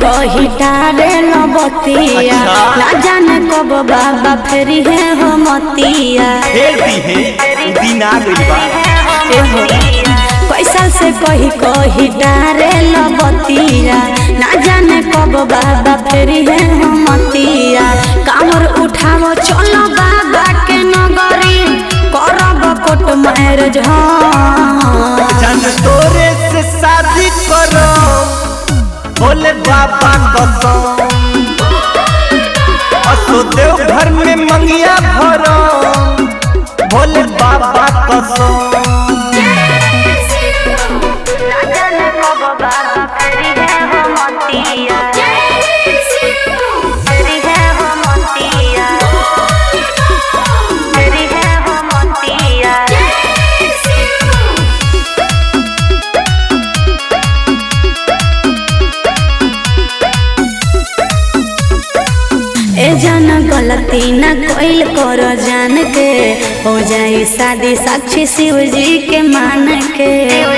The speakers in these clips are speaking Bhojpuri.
कही डारे लबतिया अच्छा। ना जाने कब बाबा फेरी है हो मतिया फेर दी है दिन आ गई बा एहो पैसा से कही कही डारे लबतिया ना जाने कब बाबा फेरी है हो मतिया कामर उठावो चलो बाबा के नगरी करब कोट मैरिज हाँ जान तोरे से शादी करो बोले बाबा कसम असो देव घर में मंगिया भरो बोले बाबा कसम ना जाने कब बाबा फेरी है हो मतिया फेरी है हो मतिया फेरी है हो मतिया ए जान गलती न कोइल करो जान के हो जाई शादी साक्षी शिव जी के मान के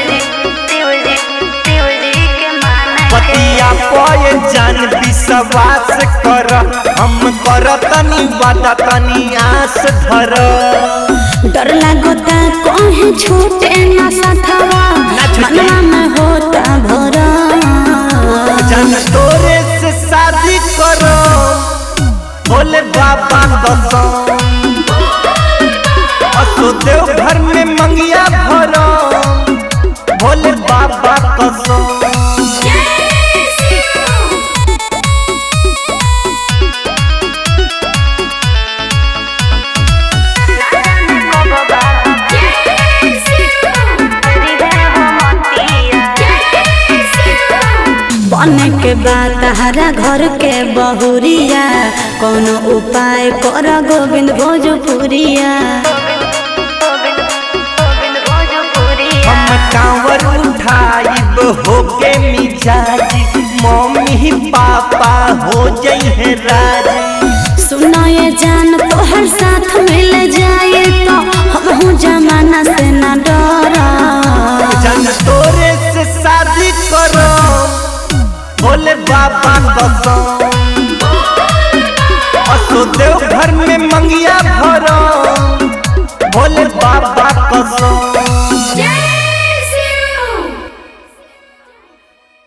पतिया पय जान विश्वास कर हम कर तनी वादा तनी आस धर डर लागता कहीं छूटे न सथवा ना छूटे। मनवा में होता भरा जान तोरे से शादी करो बोले बाबा कसम असो देव घर में मंगिया भरो बोले बाबा कसम बने के बाद हरा घर के बहुरिया कोनो उपाय कर गोविंद भोजपुरिया हम कांवर उठाइब होके मिजाजी मम्मी पापा हो जई है राजी सुनो ये जान तोहर साथ मिल जाए तो हम जमाना से न डरा जान तोरे से शादी करो बोले बाबा कसम